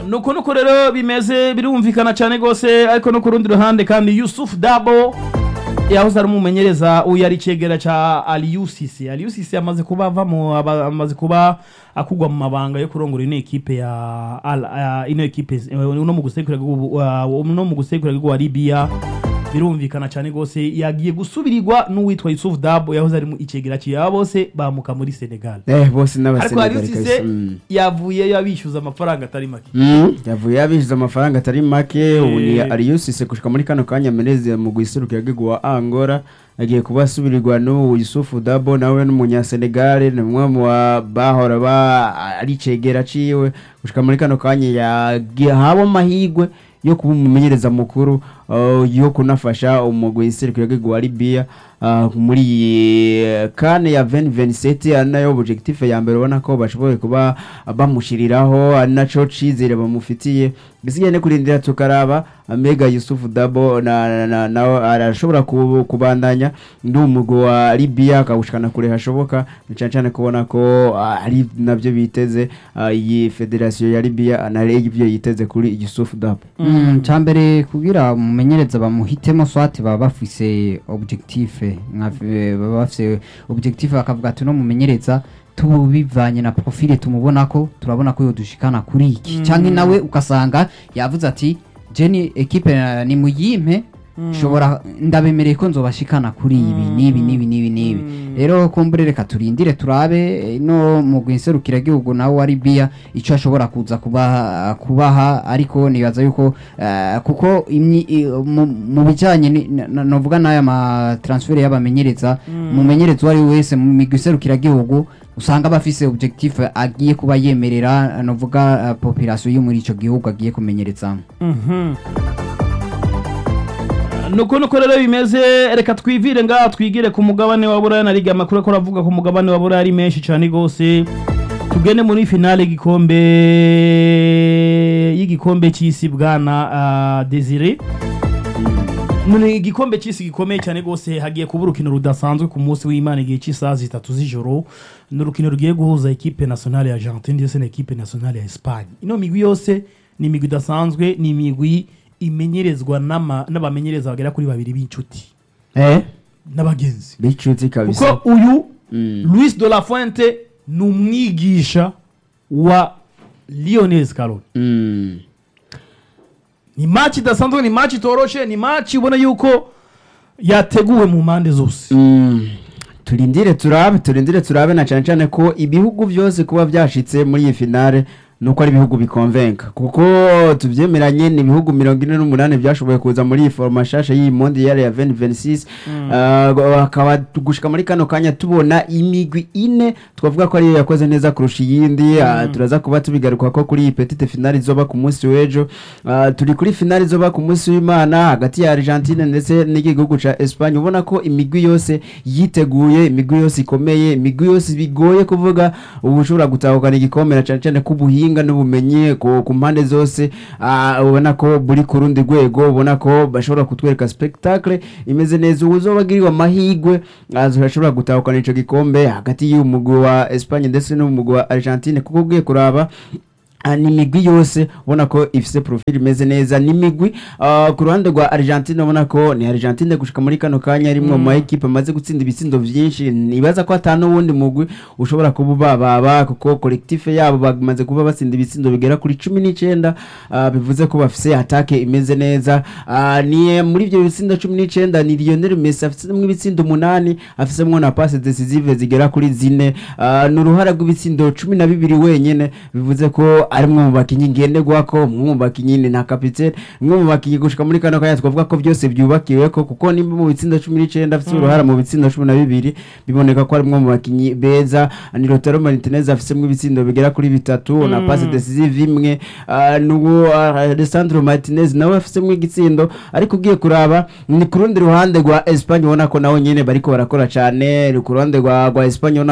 nuko nuko rero bimeze birumvikana cyane rwose ariko no ku rundi ruhande kandi Yusuf Dabo yahoze ari umumenyereza uyu yari icegera ca Aliusisi Aliusisi amaze kuba avamo aba- amaze kuba akugwa mu mabanga yo kurongora ino ekipe ya Al- ah, ino ekipe eh, no mu gusekura no mu gusekura wa Libya birumvikana cyane rwose yagiye gusubirirwa n'uwitwa Yusuf Dabo yahoze ari mu icegera ciya bose bamuka muri Senegal eh bose ariko n'abasenegali Aliusisi kabisa mm. yavuye yabishyuza amafaranga atari make Mm, yavuye yabishyuza amafaranga atari make ubu ni Eh. ariyusise gushika muri kano kanya meneze mu guserukira gihugu wa angora agiye kuba asubirirwa n'ubu yusufu dabo nawe n'umunyasenegale ni umwe mu ba- bahora ba ari cegera ciwe gushika muri kano kanya yagiye haba amahigwe yo kuba umumenyereza mukuru uh, yo kunafasha umugwi iserukira gihugu wa libiya uh, muri iyi kane ya 2027 ari nayo objectif ya mbere ubona ko bashoboye kuba bamushiriraho ari naco cizere bamufitiye gisigaye ne kurindira tukaraba Mega Yusuf Dabo na, na, na, na arashobora ku- kubandanya ndi umugwi wa Libya akawushikana kure hashoboka ni cane cane kubona ko ah, ari navyo biteze ah, iyi federation ya Libya na ivyo yiteze kuri Yusuf Dabo Mm, cambere kugira umumenyereza bamuhitemo swati baba bafise objectif nka- eh, baba bafise objectif bakavuga ati no mumenyereza tubivanye na profile tumubona ko turabona ko yodushikana kuri iki canke nawe ukasanga yavuze ati jeni ekipe eh, ni muyimpe shobora ndabemereye ko nzobashikana kuri ibi nibi nibi nibi nibi rero kumbure reka turindire turabe eh, no mu gwinserukira gihugu nawe wa Libya ico ashobora kuza kubaha kubaha ariko nibaza yuko eh, kuko imyi- i- mu- mu bijanye ni- na- novuga n'aya ma transfer y'abamenyereza umumenyereza uwo ari we wese mu migwi iserukira gihugu usanga bafise objectif agiye kuba yemerera novuga uh, population yo muri ico gihugu agiye kumenyerezamo nuko nuko rero bimeze reka twivire ngaha twigire ku mugabane wa buraya na liga amakuru ko aravuga ku mugabane wa buraya ari menshi cyane rwose tugende muri finale y'igikombe y'igikombe cy'isi bwana ah, desire ni igikombe cy'isi gikomeye cyane rwose hagiye kuba urukino rudasanzwe ku munsi w'imana igihe cy'isaha zitatu z'ijoro ni urukino rugiye guhuza ekipe nationale ya argentine ndetse na ekipe nationale ya espagne ino migwi yose ni imigwi idasanzwe ni imigwi imenyerezwa n'ama- n'abamenyereza bagera kuri babiri b'inshuti eh n'abagenzi bicuti kabisa kuko uyu Mm. Luis de la Fuente ni umwigisha wa Lionel Scaloni Mm. ni match idasanzwe ni match itoroshe ni match ubona yuko yateguwe mu mpande zose Mm. turindire turabe turindire turabe na cyane cyane ko ibihugu byose kuba byashitse muri iyi finale nuko ari ibihugu bikonvenka kuko tubyemeranye ni ibihugu mirongo ine n'umunani byashoboye kuza muri iyi foroma nshasha y'iyi mondial ya 2026 uh, akaba gushika muri kano kanya tubona imigwi ine twavuga ko ariyo yakoze neza kurusha iyindi uh, turaza kuba tubigaruka ko kuri iyi petite finale izoba ku munsi w'ejo uh, turi kuri finale izoba ku munsi w'imana hagati ya Argentine ndetse n'igihugu ca Espagne ubona ko imigwi yose yiteguye imigwi yose ikomeye imigwi yose bigoye kuvuga ubu ushobora gutahukana igikombe na cyane cyane k'ubuhinga n'ubumenyi ku, ku mpande zose uh, ubona ko buri ku rundi rwego ubona ko bashobora kutwereka spectacle imeze neza ubu uzoba agiriwe amahigwe uh, ashobora gutahukana ico gikombe hagati y'umugwi wa Espagne ndetse n'umugwi wa Argentine kuko ugiye kuraba Ah, ni imigwi yose ubona ko ifise profil imeze neza ni imigwi ah, ku ruhande rwa Argentine ubona ko ni Argentine gushika muri kano kanya rimwe mu ma equipe amaze gutsinda ibitsindo vyinshi nibaza ko ata n'uwundi mugwi ushobora kuba bababa kuko collectif yabo bamaze kuba batsinda ibitsindo bigera kuri cumi n'icenda ah, bivuze ko bafise atake imeze neza Ah, ni muri ivyo bitsindo cumi n'icenda ni Lionel Messi afisemwo ibitsindo umunani afisemwo na passe decisive zigera kuri zine Ah, ni uruhara rw'ibitsindo cumi na bibiri wenyene bivuze ko ari mwe mu bakinyi ngenderwako mwe mu bakinyi ni na kapitene mwe mu bakinyi gushika muri kano kanya twavuga ko byose byubakiweko kuko nimba mu bitsindo cumi n'icenda afise uruhara mu bitsindo cumi na bibiri biboneka ko ari mwe mu bakinyi beza ni Lautaro Martinez afisemwo ibitsindo bigera kuri bitatu na passe decisive imwe Ah, n'uwo ah, Alessandro Martinez nawe afisemwo igitsindo ariko ugiye kuraba ni ku rundi ruhande rwa Espagne ubona ko nawe nyene bariko barakora cane ku ruhande rwa rwa Espagne ubona